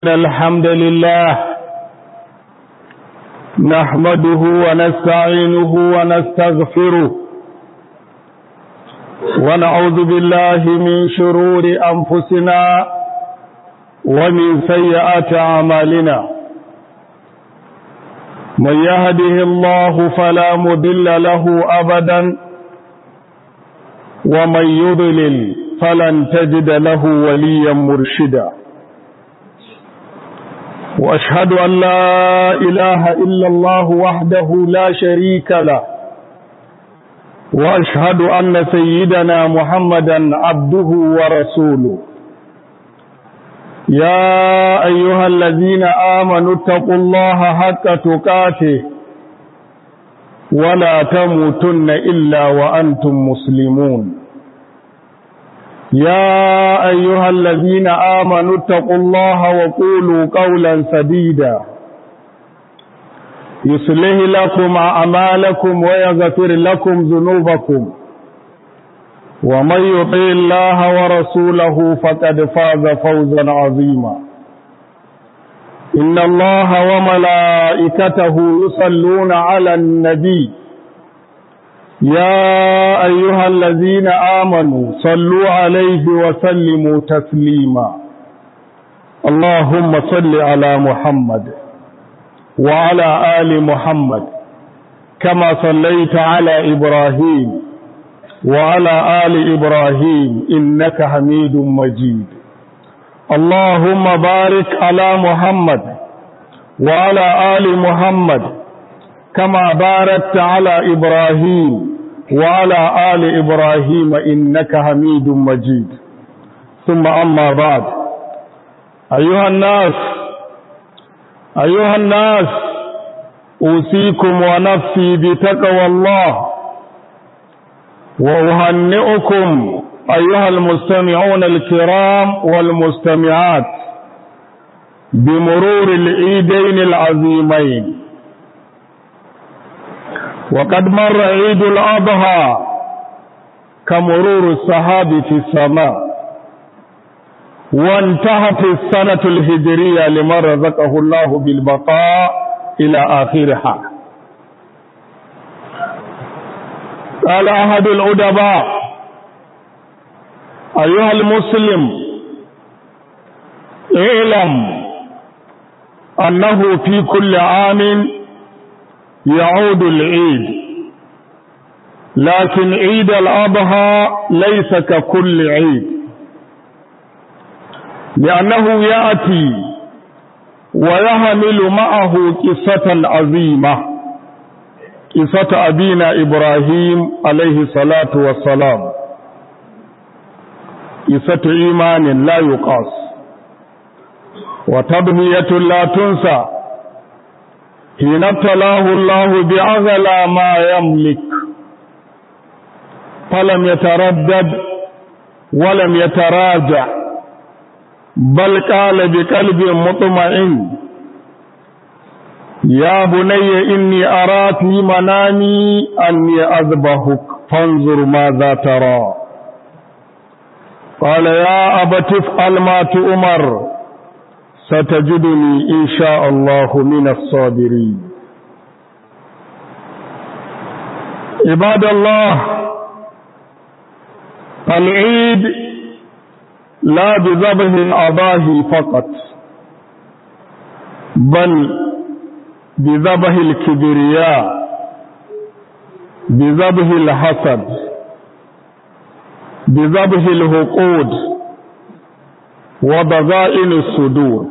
الحمد لله نحمده ونستعينه ونستغفره ونعوذ بالله من شرور أنفسنا ومن سيئات أعمالنا من يهده الله فلا مضل له أبدا ومن يضلل فلن تجد له وليا مرشدا وأشهد أن لا إله إلا الله وحده لا شريك له وأشهد أن سيدنا محمدا عبده ورسوله يا أيها الذين آمنوا اتقوا الله حق تقاته ولا تموتن إلا وأنتم مسلمون يا أيها الذين آمنوا اتقوا الله وقولوا قولا سديدا يصلح لكم أعمالكم ويغفر لكم ذنوبكم ومن يطع الله ورسوله فقد فاز فوزا عظيما إن الله وملائكته يصلون على النبي يا أيها الذين آمنوا صلوا عليه وسلموا تسليما اللهم صل على محمد وعلى آل محمد كما صليت على إبراهيم وعلى آل إبراهيم إنك حميد مجيد اللهم بارك على محمد وعلى آل محمد كما باركت على إبراهيم وعلى آل إبراهيم إنك حميد مجيد ثم أما بعد أيها الناس أيها الناس أوصيكم ونفسي بتقوى الله وأهنئكم أيها المستمعون الكرام والمستمعات بمرور العيدين العظيمين وقد مر عيد الأضحى كمرور السحاب في السماء وانتهت السنة الهجرية لمن رزقه الله بالبقاء إلى آخرها قال أحد الأدباء أيها المسلم اعلم أنه في كل عام يعود العيد لكن عيد الأضحى ليس ككل عيد لأنه يأتي ويحمل معه قصة عظيمة قصة أبينا إبراهيم عليه الصلاة والسلام قصة إيمان لا يقاس وتبنية لا تنسى حين ابتلاه الله بأغلى ما يملك فلم يتردد ولم يتراجع بل قال بقلب مطمئن يا بني إني أرى في منامي أني أذبحك فانظر ماذا ترى قال يا أبت افعل ما تؤمر ستجدني إن شاء الله من الصابرين عباد الله العيد لا بذبح الأضاحي فقط بل بذبح الكبرياء بذبح الحسد بذبح الهقود وبغائن الصدور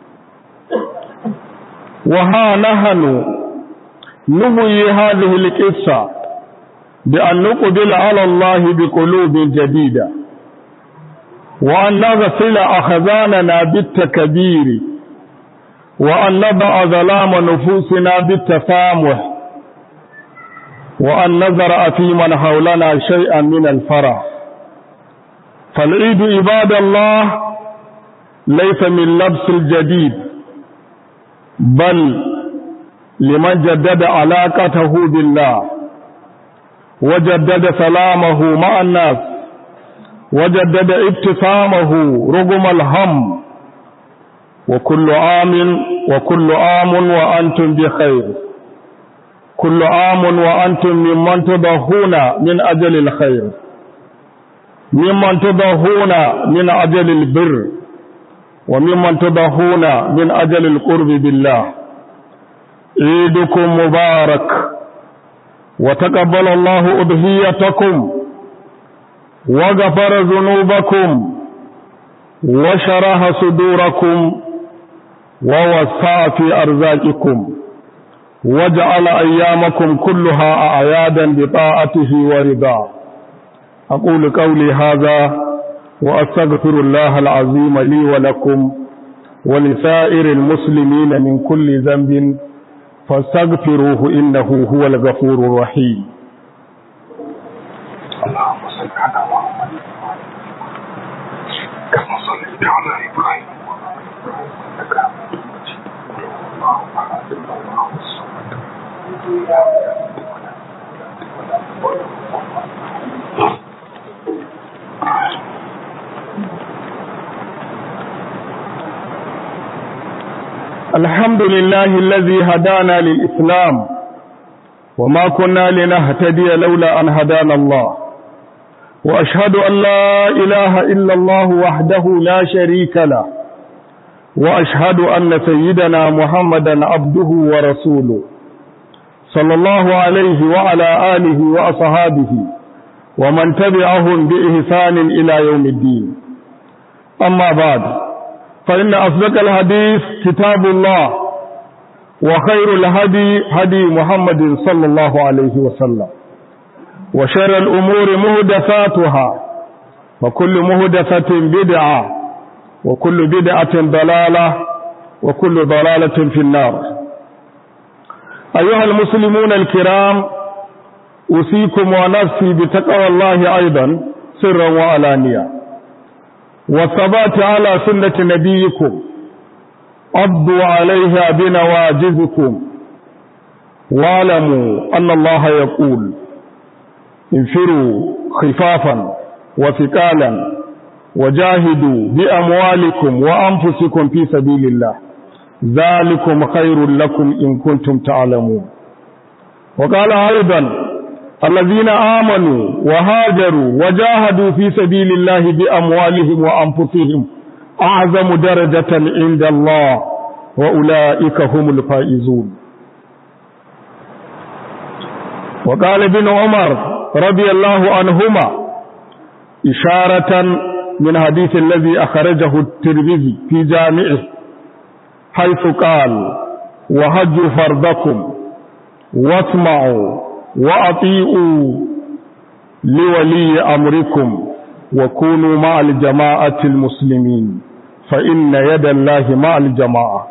وها نحن نهي هذه القصة بأن نقبل على الله بقلوب جديدة وأن نغسل أخذاننا بالتكبير وأن نضع ظلام نفوسنا بالتسامح وأن نزرع في من حولنا شيئا من الفرح فالعيد عباد الله ليس من لبس الجديد بل لمن جدد علاقته بالله وجدد سلامه مع الناس وجدد ابتسامه رغم الهم وكل عام وكل عام وأنتم بخير كل عام وأنتم ممن تضحون من أجل الخير ممن تضحون من أجل البر وممن تضحون من أجل القرب بالله عيدكم مبارك وتقبل الله أضحيتكم وغفر ذنوبكم وشرح صدوركم ووسع في أرزاقكم وجعل أيامكم كلها أعيادا بطاعته ورضاه أقول قولي هذا وأستغفر الله العظيم لي ولكم ولسائر المسلمين من كل ذنب فاستغفروه إنه هو الغفور الرحيم اللهم صل على محمد كما صليت على إبراهيم إنك حميد مجيد اللهم بارك الله الصمد الحمد لله الذي هدانا للإسلام وما كنا لنهتدي لولا أن هدانا الله وأشهد أن لا إله إلا الله وحده لا شريك له وأشهد أن سيدنا محمدا عبده ورسوله صلى الله عليه وعلى آله وأصحابه ومن تبعهم بإحسان إلى يوم الدين أما بعد فإن أصدق الحديث كتاب الله وخير الهدي هدي محمد صلى الله عليه وسلم وشر الأمور مهدفاتها وكل مهدفة بدعة وكل بدعة ضلالة وكل ضلالة في النار أيها المسلمون الكرام أوصيكم ونفسي بتقوى الله أيضا سرا وعلانية والثبات على سنة نبيكم عضوا عليها بنواجذكم واعلموا أن الله يقول انفروا خفافا وثقالا وجاهدوا بأموالكم وأنفسكم في سبيل الله ذلكم خير لكم إن كنتم تعلمون وقال أيضا الذين آمنوا وهاجروا وجاهدوا في سبيل الله بأموالهم وأنفسهم أعظم درجة عند الله وأولئك هم الفائزون وقال ابن عمر رضي الله عنهما إشارة من حديث الذي أخرجه الترمذي في جامعه حيث قال وهجوا فرضكم واسمعوا وأطيعوا لولي أمركم وكونوا مع الجماعة المسلمين فإن يد الله مع الجماعة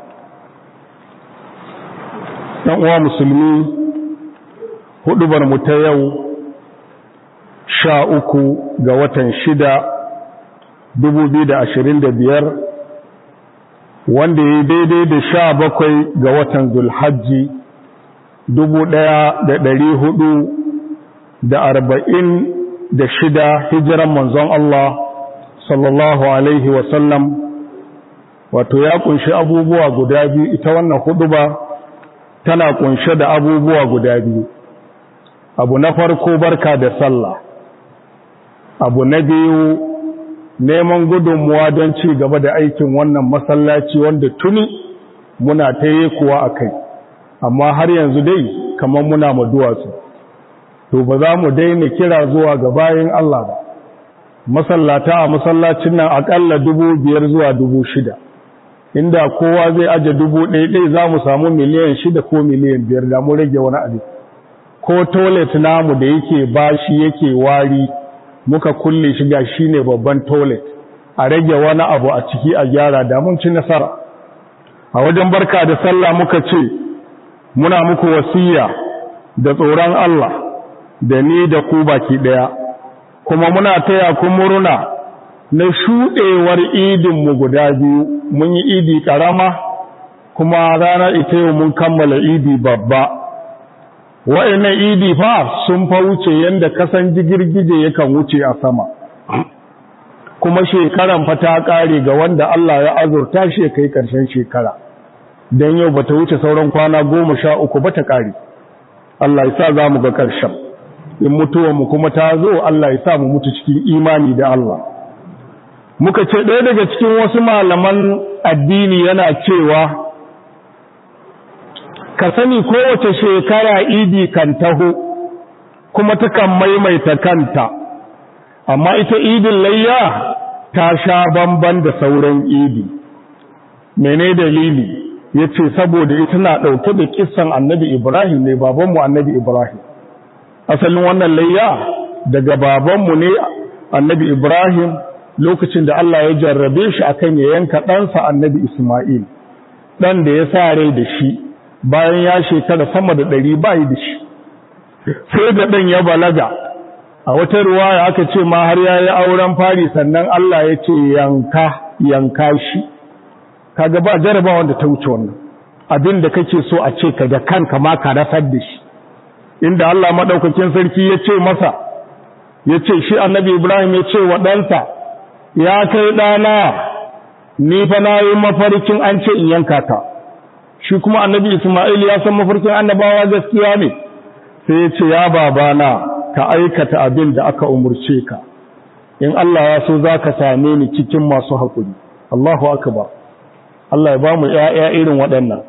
uwa musulmi hudubar mu ta yau sha uku ga watan shida dubu biyu da ashirin da biyar wanda ya daidai da sha bakwai ga watan zulhajji dubu ɗaya da ɗari hudu da arba'in da shida hijiran manzon Allah sallallahu Alaihi wasallam wato ya kunshi abubuwa guda biyu ita wannan hudu ba tana kunshe da abubuwa guda biyu abu na farko barka da sallah abu na biyu neman gudunmuwa don ci gaba da aikin wannan masallaci wanda tuni muna ta yi kuwa a kai amma har yanzu dai kamar muna ma duwatsu to ba za mu daina kira zuwa ga bayan Allah ba masallata a masallacin nan akalla dubu biyar zuwa dubu shida inda kowa zai aje dubu ɗaya ɗaya za mu samu miliyan shida ko miliyan biyar da mu rage wani abu ko toilet namu da yake bashi yake wari muka kulle shi ga shi ne babban toilet a rage wani abu a ciki a gyara da mun ci nasara a wajen barka da sallah muka ce muna muku wasiya da tsoron Allah da ni da ku baki ɗaya kuma muna taya ku murna na shuɗewar idinmu guda biyu mun yi idi ƙarama kuma ranar ita yau mun kammala idi babba wa'annan idi fa sun fa wuce yadda kasan girgije yakan wuce a sama kuma shekaran fa ta ƙare ga wanda Allah ya azurta shi kai ƙarshen shekara don yau ba ta wuce sauran kwana goma sha uku ba ta ƙare Allah ya sa za mu ga ƙarshen in mutuwanmu kuma ta zo Allah ya sa mu mutu cikin imani da Allah muka ce ɗaya daga cikin wasu malaman addini yana cewa ka sani kowace shekara idi kan taho kuma takan maimaita kanta amma ita idin layya ta sha bamban da sauran idi mene dalili ya ce saboda ita na ɗauke da kisan annabi ibrahim ne babanmu annabi ibrahim asalin wannan layya daga babanmu ne annabi ibrahim lokacin da Allah ya jarrabe shi akan ya yanka ɗansa annabi isma'il ɗan da ya sa rai da shi bayan ya shekara sama da ɗari bayi da shi sai da ɗan ya balaga a wata ruwaya aka ce ma har ya yi auren fari sannan Allah ya ce yanka yanka shi kaga ba jaraba wanda ta wuce wannan abin da kake so a ce ka da kanka ma ka rasar da shi inda Allah maɗaukakin sarki ya ce masa ya ce shi annabi Ibrahim ya ce wa ɗansa ya kai ɗana ni fa na yi mafarkin an ce in yanka ka shi kuma annabi Ismail ya san mafarkin annabawa gaskiya ne sai ya ce ya babana ka aikata abin da aka umurce ka in Allah ya so za ka same ni cikin masu haƙuri Allahu akbar Allah ya ba mu ‘ya'ya irin waɗannan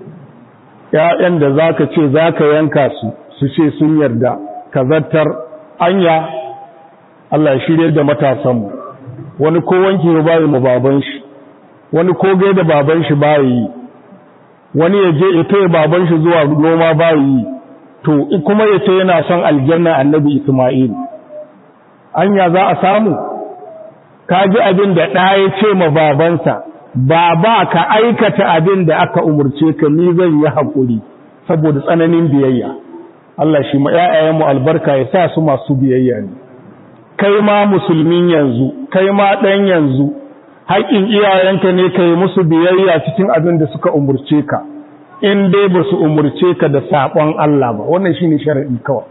‘ya'yan da za ka ce za ka yanka su su ce sun yarda ka zartar anya Allah ya shirya da matasanmu wani ko wanki ya bayi mu baban shi wani ko gai da baban shi bayi yi wani ya je ya taya baban shi zuwa noma bayi yi to kuma ya ce yana son aljanna annabi Isma'il anya za a samu ka ji abin da ɗa ya ce ma babansa baba ka aikata abin da aka umurce ka ni zan yi haƙuri saboda tsananin biyayya Allah shi ma ƴaƴayenmu albarka ya sa su masu biyayya ne kai ma musulmin yanzu kai ma ɗan yanzu haƙƙin iyayenka ne ka yi musu biyayya cikin abin da suka umurce ka in dai ba su umurce ka da saƙon Allah ba wannan shine sharadi kawai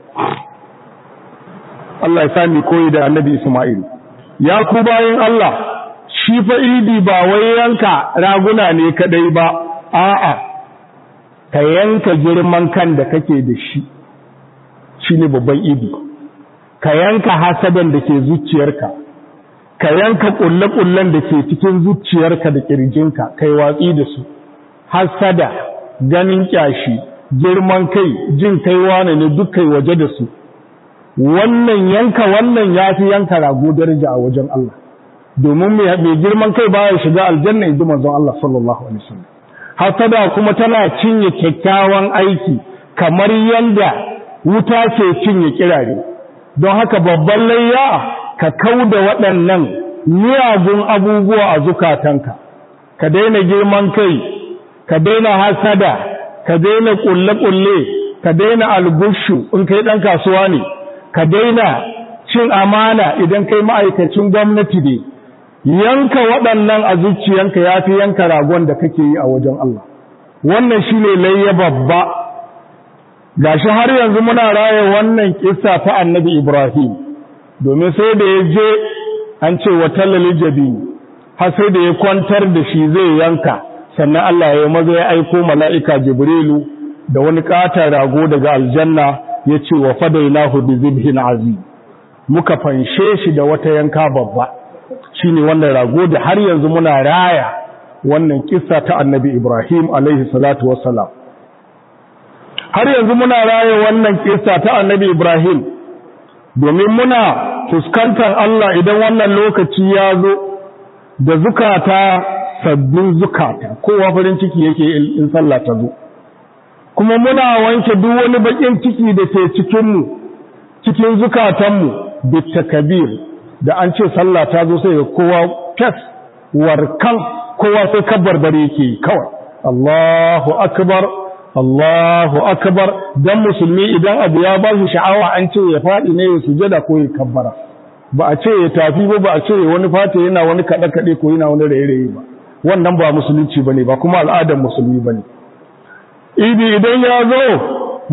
Allah ya sami koyi da annabi Isma'il ya ku bayan Allah shi fa idi ba wai yanka raguna ne kadai ba a'a ka yanka girman kan da kake da shi shine babban idi ka yanka hasadan da ke zuciyarka ka yanka kulle-kullen da ke cikin zuciyarka da kirjinka kai watsi da su hasada ganin kyashi girman kai jin kai wane ne duk kai waje da su wannan yanka wannan yafi yanka rago daraja a wajen Allah domin mai girman kai baya shiga aljanna inji manzon Allah sallallahu alaihi wasallam hasada kuma tana cinye kyakkyawan aiki kamar yanda wuta ke cinye kirare don haka babban layya ka kauda waɗannan miyagun abubuwa a zukatanka ka daina girman kai ka daina hasada ka daina kulle-kulle ka daina algushu in kai ɗan kasuwa ne ka daina cin amana idan kai ma'aikacin gwamnati ne yanka waɗannan a zuciyanka ya fi yanka ragon da kake yi a wajen Allah wannan shi ne layya babba gashi har yanzu muna raya wannan kissa ta annabi Ibrahim domin sai da ya je an ce wa tallali jabi har sai da ya kwantar da shi zai yanka sannan Allah ya maza ya aiko mala'ika Jibrilu da wani ƙatar rago daga aljanna ya ce wa fadainahu bi zibhin azim muka fanshe shi da wata yanka babba shine wannan rago da har yanzu muna raya wannan kissa ta annabi Ibrahim alaihi salatu wassalam har yanzu muna raya wannan kissa ta annabi Ibrahim domin muna fuskantar Allah idan wannan lokaci ya zo da zukata sabbin zukata kowa farin ciki yake in sallah ta zo kuma muna wanke duk wani bakin ciki da ke cikinmu cikin zukatanmu bitakabir da an ce sallah ta zo sai ga kowa fes warkan kowa sai kabbarbare yake kawai Allahu akbar Allahu akbar dan musulmi idan abu ya ba shi sha'awa an ce ya faɗi ne ya sujada ko ya kabbara ba a ce ya tafi ba ba a ce wani fata yana wani kaɗe kaɗe ko yana wani raye-raye ba wannan ba musulunci bane ba kuma al'adar musulmi bane idi idan ya zo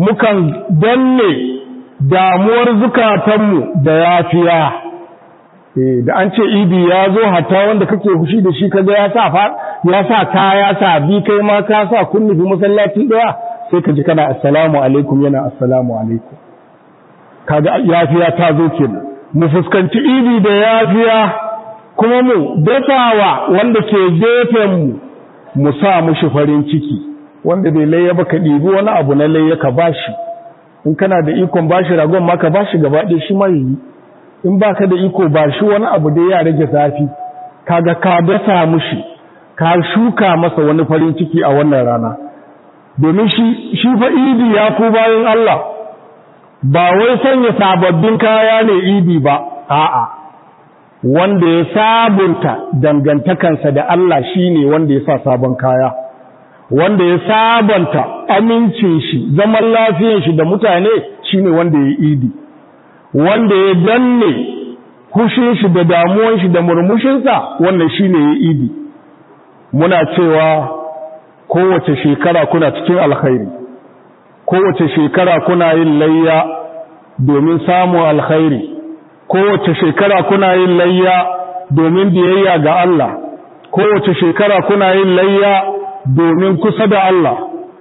mukan danne damuwar zukatanmu da yafiya eh da an ce idi ya zo hatta wanda kake fushi da shi kaga ya sa ya sa kaya sa bi kai ma ka sa kunni bi masallaci daya sai ka ji kana assalamu alaikum yana assalamu alaikum kaga yafiya ta zo kenan mu fuskanci idi da yafiya kuma mu dafawa wanda ke gefen mu mu sa mushi farin ciki wanda bai layya ba ka ɗibi wani abu na layya ka bashi in kana da ikon bashi ragon ma ka bashi gaba ɗaya shi ma yi in baka da iko bashi wani abu da ya rage zafi kaga ka dasa mushi ka shuka masa wani farin ciki a wannan rana domin shi shi fa idi ya ku bayan Allah ba wai sanya sababbin kaya ne idi ba a'a wanda ya sabunta dangantakansa da Allah shine wanda ya sa sabon kaya wanda ya sabanta amincin shi zaman lafiyar shi da mutane shine wanda ya idi wanda ya danne hushin shi da damuwan shi da murmushinsa wannan shine ya idi muna cewa kowace shekara kuna cikin alkhairi kowace shekara kuna yin layya domin samun alkhairi kowace shekara kuna yin layya domin biyayya ga Allah kowace shekara kuna yin layya domin kusa da Allah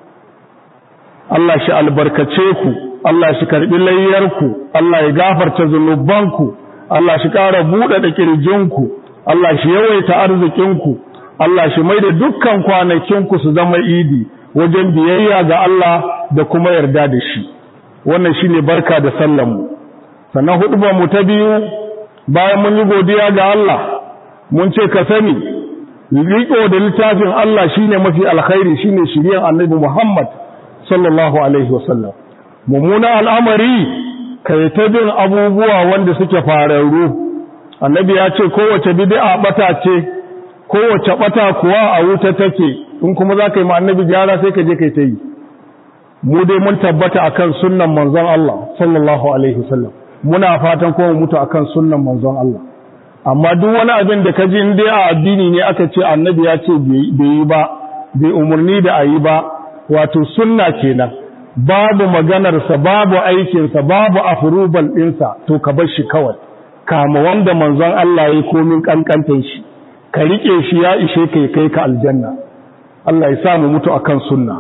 Allah shi albarkace ku Allah shi karbi layyarku Allah ya gafarta zunubanku Allah shi ƙara buɗe da ƙirjinku Allah shi yawaita arzikinku Allah shi mai da dukkan kwanakinku su zama idi wajen biyayya ga Allah da kuma yarda da shi wannan shine barka da sallanmu sannan hudubar mu ta biyu bayan mun yi godiya ga Allah mun ce ka sani riko da littafin Allah shine mafi alkhairi shine shiryan Annabi Muhammad sallallahu alaihi wasallam mummuna al'amari kai ta bin abubuwa wanda suke fararru annabi ya ce kowace bid'a bata ce kowace bata kuwa a wuta take in kuma za ka yi ma annabi gyara sai ka je kai ta yi mu dai mun tabbata akan sunnan manzon Allah sallallahu alaihi wasallam muna fatan kuma mutu akan sunnan manzon Allah amma duk wani abin da ka ji in dai a addini ne aka ce annabi ya ce bai yi ba bai umarni da a yi ba wato sunna kenan babu maganarsa babu aikinsa babu afrubal ɗinsa to ka bar shi kawai kama wanda manzon Allah ya komin kankantan shi ka rike shi ya ishe ka kai ka aljanna Allah ya sa mu mutu akan sunna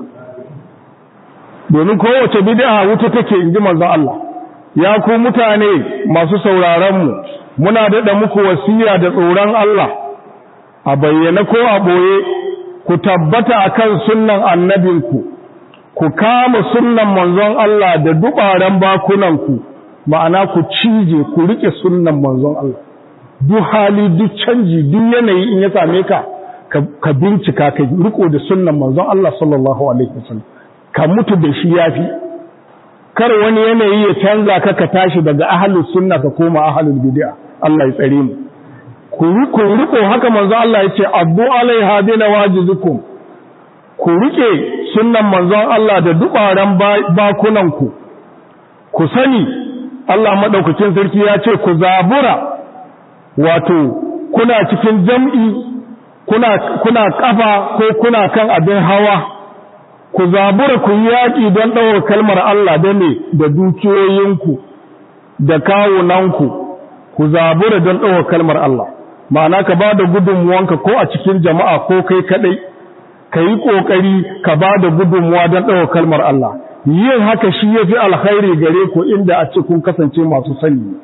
domin kowace bid'a wuta take inji manzon Allah ya ku mutane masu sauraron mu muna daɗa muku wasiya da tsoron Allah a bayyana ko a ɓoye ku tabbata akan sunnan annabinku ku kama sunnan manzon Allah da dubaran bakunanku ma'ana ku cije ku rike sunnan manzon Allah duk hali duk canji duk yanayi in ya same ka ka bincika ka riko da sunnan manzon Allah sallallahu alaihi wasallam ka mutu da shi yafi kar wani yanayi ya canza ka ka tashi daga ahlus sunna ka koma ahlul bid'a Allah ya tsare mu ku riko riko haka manzon Allah ya ce addu alaiha bi nawajizukum ku rike sunnan manzon Allah da dubaran bakunanku ku sani Allah madaukakin sarki ya ce ku zabura wato kuna cikin jam'i kuna kuna kafa ko kuna kan abin hawa ku zabura ku yi yaƙi don ɗaukar kalmar Allah da ne da dukiyoyinku da kawunanku ku zabura don ɗaukar kalmar Allah ma'ana ka ba da gudunmuwanka ko a cikin jama'a ko kai kaɗai ka yi ƙoƙari ka ba da gudunmuwa don ɗaukar kalmar Allah yin haka shi ya fi alkhairi gare ku inda a ce kun kasance masu sani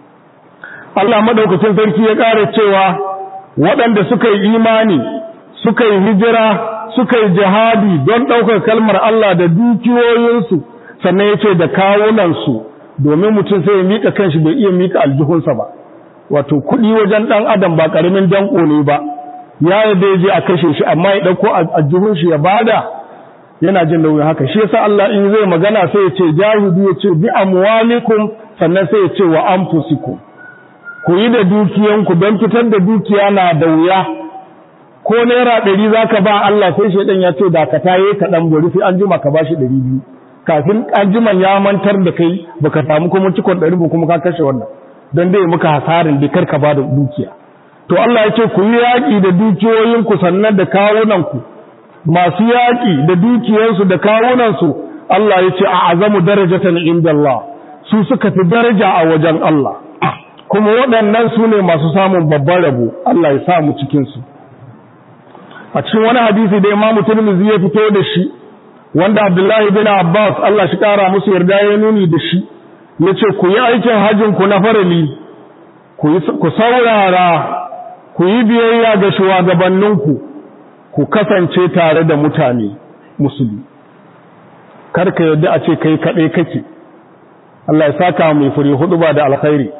Allah maɗaukacin sarki ya ƙara cewa waɗanda suka yi imani suka yi hijira suka yi jihadi don ɗaukar kalmar Allah da dukiyoyinsu sannan ya ce da kawunansu domin mutum sai ya miƙa kanshi bai iya miƙa aljihunsa ba wato kuɗi wajen ɗan adam ba ƙaramin danƙo ne ba ya yadda ya je a kashe shi amma ya ɗauko aljihun shi ya bada yana jin nauyin haka shi yasa Allah in zai magana sai ya ce jahidu ya ce bi amwalikum sannan sai ya ce wa anfusikum ku yi da dukiyanku don fitar da dukiya na da wuya ko naira ɗari za ka ba Allah sai shaidan ya ce da ka taye ka ɗan bari sai an jima ka ba shi ɗari biyu kafin an jima ya mantar da kai baka samu kuma cikon ɗari ba kuma ka kashe wannan don dai muka hasarin da kar ka ba da dukiya to Allah ya ce ku yi yaƙi da dukiyoyinku sannan da kawunanku masu yaƙi da dukiyarsu da kawunansu Allah ya ce a azamu darajatan inda Allah su suka fi daraja a wajen Allah kuma waɗannan su ne masu samun babban rabo Allah ya sa mu cikinsu a cikin wani hadisi da imamu turmizi ya fito da shi wanda abdullahi bin abbas Allah shi ƙara musu yarda ya nuni da shi ya ce ku yi aikin hajjinku na farali ku saurara ku yi biyayya ga shugabanninku ku kasance tare da mutane musulmi karka yadda a ce kai kaɗai kake Allah ya saka mai fure hudu ba da alkhairi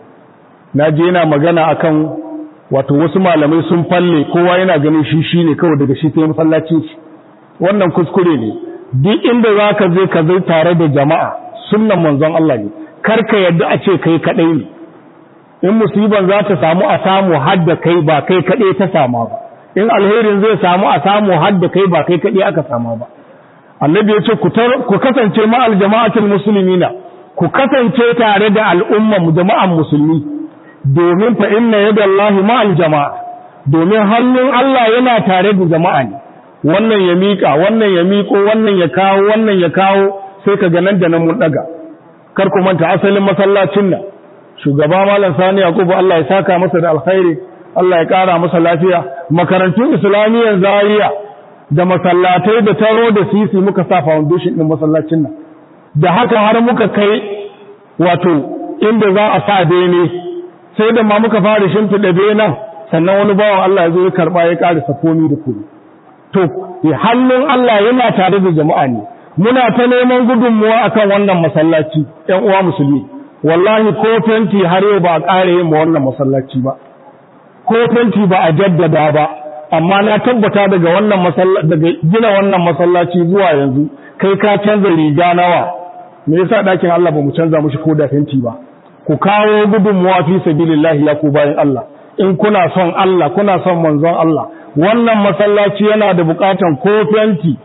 na je yana magana akan wato wasu malamai sun falle kowa yana ganin shi shine kawai daga shi sai masallacin shi wannan kuskure ne duk inda zaka je ka zai tare da jama'a sunnan manzon Allah ne karka yadda a ce kai kaɗai ne in musiban za ta samu a samu hadda kai ba kai kaɗai ta sama ba in alherin zai samu a samu hadda kai ba kai kaɗai aka sama ba annabi ya ce ku kasance ma'al jama'atul muslimina ku kasance tare da al'umman jama'an musulmi domin fa inna yadallahi ma'al jama'a domin hannun Allah yana tare da jama'a ne wannan ya mika wannan ya miko wannan ya kawo wannan ya kawo sai ka ga nan da nan mun daga kar ku manta asalin masallacin nan shugaba malam sani yakubu Allah ya saka masa da alkhairi Allah ya kara masa lafiya makarantun islamiyyar zaria da masallatai da taro da sisi muka sa foundation din masallacin nan da haka har muka kai wato inda za a sa bene sai da ma muka fara shimfiɗa benen sannan wani bawan Allah ya zo ya karɓa ya ƙarisa komi da komi to hannun Allah yana tare da jama'a ne muna ta neman gudunmuwa akan wannan masallaci ƴan uwa musulmi wallahi ko fenti har yau ba a ƙare yin ma wannan masallaci ba ko fenti ba a jaddada ba amma na tabbata daga wannan masallaci daga gina wannan masallaci zuwa yanzu kai ka canza riga nawa me yasa ɗakin Allah ba mu canza mushi ko da fenti ba ku kawo gudunmuwa fi sabilillahi ya ku bayan Allah in kuna son Allah kuna son manzon Allah wannan masallaci yana da bukatan ko fenti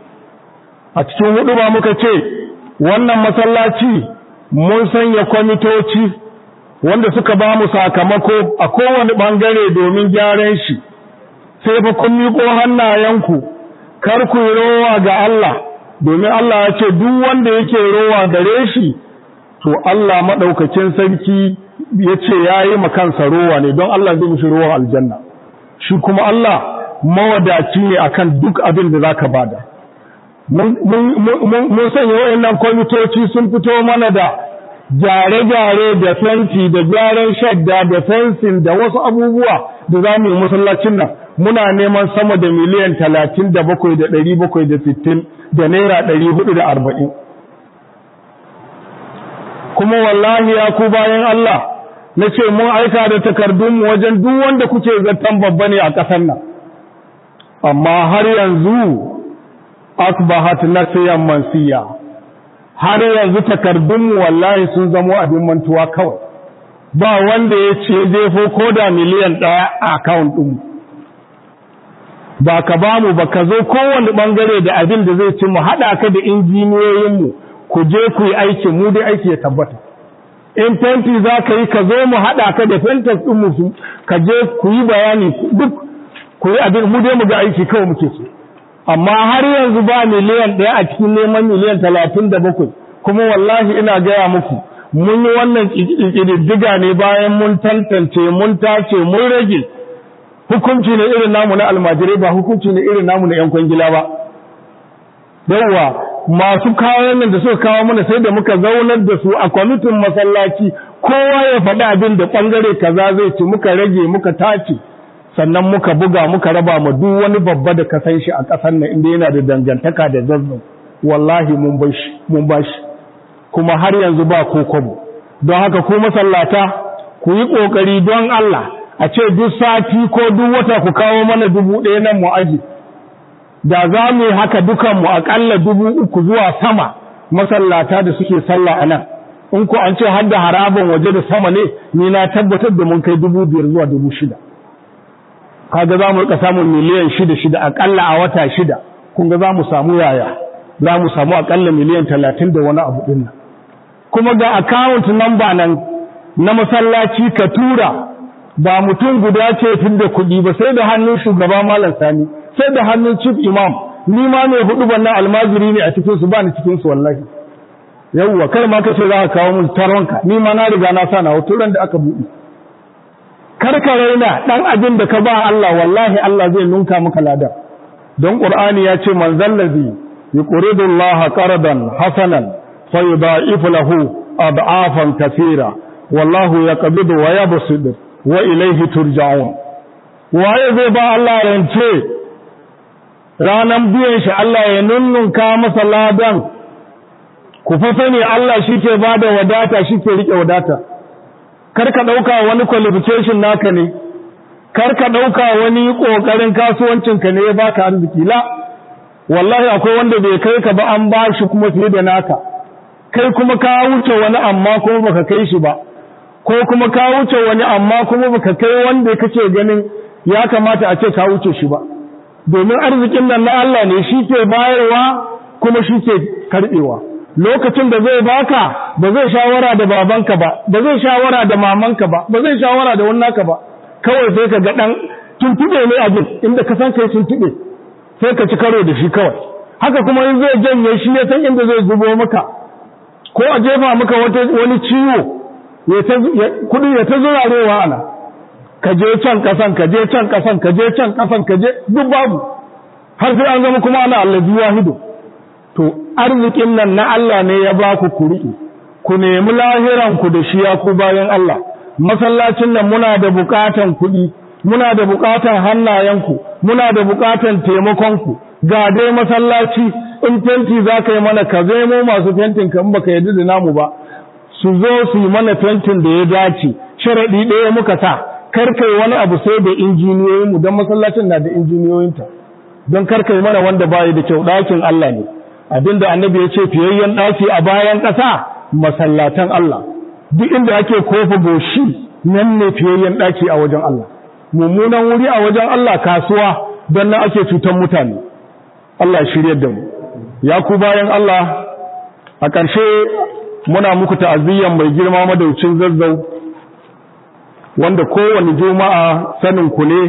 a cikin hudu ba muka ce wannan masallaci mun sanya kwamitoci wanda suka ba mu sakamako a kowane bangare domin gyaran shi sai fa kun miƙo hannayenku kar ku yi rowa ga Allah domin Allah ya ce duk wanda yake rowa gare shi to Allah maɗaukacin sarki ya ce ya yi makansa rowa ne don Allah zai mishi rowa aljanna shi kuma Allah mawadaci ne akan duk abin da za ka bada mun sanya wa'annan kwamitoci sun fito mana da gyare-gyare da fenti da gyaran shadda da fensin da wasu abubuwa da za mu yi masallacin nan muna neman sama da miliyan talatin da bakwai da ɗari bakwai da sittin da naira ɗari hudu da arba'in kuma wallahi ya ku bayan Allah na ce mun aika da takardunmu wajen duk wanda kuke zartan babba ne a ƙasar nan amma har yanzu asbahat nasiyan mansiya har yanzu takardunmu wallahi sun zamo abin mantuwa kawai ba wanda ya ce jefo ko da miliyan ɗaya a akawun ɗinmu ba ka ba mu ba ka zo kowane ɓangare da abin da zai ci mu haɗa ka da injiniyoyinmu ku je ku yi aiki mu dai aiki ya tabbata in fenti za ka yi ka zo mu haɗa ka da fentas ɗinmu su ka je ku yi bayani duk ku yi abin mu dai mu ga aiki kawai muke so amma har yanzu ba miliyan ɗaya a cikin neman miliyan talatin da bakwai kuma wallahi ina gaya muku mun yi wannan ƙididdiga ne bayan mun tantance mun tace mun rage hukunci ne irin namu na almajirai ba hukunci ne irin namu na 'yan kwangila ba yawwa masu kayan nan da suka kawo mana sai da muka zaunar da su a kwamitin masallaci kowa ya faɗi abin da ɓangare kaza zai ci muka rage muka tace sannan muka buga muka raba ma duk wani babba da ka san shi a ƙasar nan inda yana da dangantaka da zazzau wallahi mun bashi mun bashi kuma har yanzu ba ko kwabo don haka ku masallata ku yi ƙoƙari don Allah a ce duk sati ko duk wata ku kawo mana dubu ɗaya nan mu aji da za mu yi haka dukanmu aƙalla dubu uku zuwa sama masallata da suke sallah a nan in ku an ce har da harabin waje da sama ne ni na tabbatar da mun kai dubu biyar zuwa dubu shida kaga za mu rika samun miliyan shida shida aƙalla a wata shida kun ga za mu samu yaya za mu samu aƙalla miliyan talatin da wani abu ɗin nan kuma ga account number nan na masallaci ka tura ba mutum guda ce tun da kuɗi ba sai da hannun shugaba malam sani sai da hannun chief imam ni ma mai hudu ban nan almajiri ne a cikin su ba ni cikin su wallahi yawwa kar ma kace za ka kawo mun taronka ni ma na riga na sa na hoto ran da aka buɗe karka raina dan abin da ka ba Allah wallahi Allah zai nunka maka ladan don qur'ani ya ce man zallazi yuqridu Allah qardan hasanan fayudha'ifu lahu ad'afan kaseera wallahu yaqbidu wa yabsutu wa ilayhi turja'un waye zai ba Allah rance ranan biyan shi Allah ya nunnunka masa ladan ku fa sani Allah shike bada wadata shike rike wadata kar ka ɗauka wani qualification naka ne kar ka ɗauka wani ƙoƙarin kasuwancinka ne ya baka arziki la wallahi akwai wanda bai kai ka ba an ba shi kuma fiye da naka kai kuma ka wuce wani amma kuma baka kai shi ba ko kuma ka wuce wani amma kuma baka kai wanda kake ganin ya kamata a ce ka wuce shi ba domin arzikin nan na Allah ne shi ke bayarwa kuma shi ke karɓewa lokacin da zai baka ba zai shawara da babanka ba ba zai shawara da mamanka ba ba zai shawara da wannaka ba kawai sai ka ga dan tuntube ne abin inda ka san kai tuntube sai ka ci karo da shi kawai haka kuma in zai janye shi ya san inda zai zubo maka ko a jefa maka wani ciwo kudi ya ta zurarewa ana ka je can kasan ka je can kasan ka je can kasan ka je duk babu har sai an zama kuma ana allazi wahidu to arzikin nan na Allah ne ya ba ku kuri'i ku nemi lahiran ku da shi ya ku bayan Allah masallacin nan muna da bukatan kuɗi muna da bukatan hannayenku muna da bukatan taimakonku ga dai masallaci in fenti za ka yi mana ka mu masu fentin ka in baka yarda da namu ba su zo su yi mana fentin da ya dace sharaɗi ɗaya muka sa kar kai wani abu sai da injiniyoyinmu don masallacin na da injiniyoyinta don kar kai mana wanda bayi da kyau ɗakin Allah ne abinda annabi ya ce fiyayyen ɗaki a bayan ƙasa masallatan Allah duk inda ake kofa goshi nan ne fiyayyen ɗaki a wajen Allah mummunan wuri a wajen Allah kasuwa don nan ake cutar mutane Allah shirye da mu ya ku bayan Allah a ƙarshe muna muku ta'aziyyan mai girma madaucin zazzau wanda kowane juma'a sanin ku ne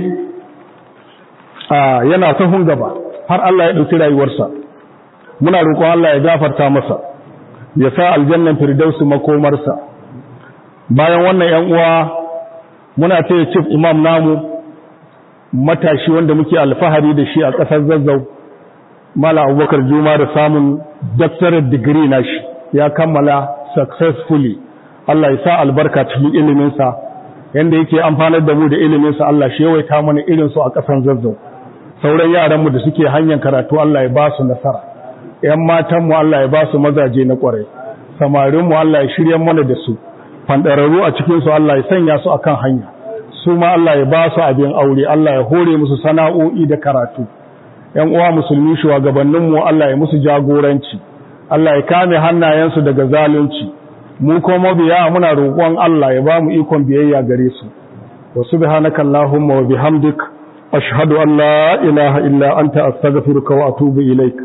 yana sahun gaba har Allah ya ɗauki rayuwarsa muna roƙon Allah ya gafarta masa ya sa aljannan firdausu makomarsa bayan wannan ‘yan uwa muna taya chief imam namu matashi wanda muke alfahari da shi a ƙasar zazzau mala abubakar juma da samun doctorate degree na shi ya kammala successfully Allah ya sa albarka cikin iliminsa yanda yake amfanar da mu da iliminsa Allah shi yawaita mana irinsu a ƙasar zazzau sauran yaranmu da suke hanyar karatu Allah ya ba su nasara ‘yan matanmu Allah ya ba su mazaje na ƙwarai samarinmu Allah ya shirya mana da su fandararru a cikinsu Allah ya sanya su akan hanya su ma Allah ya ba su abin aure Allah ya hore musu sana'o'i da karatu ‘yan uwa musulmi shugabanninmu Allah ya musu jagoranci Allah ya kame hannayensu daga zalunci mu kuma biya muna roƙon Allah ya ba mu ikon biyayya gare su wa subhanaka allahumma wa bihamdik ashhadu an la ilaha illa anta astaghfiruka wa atubu ilaik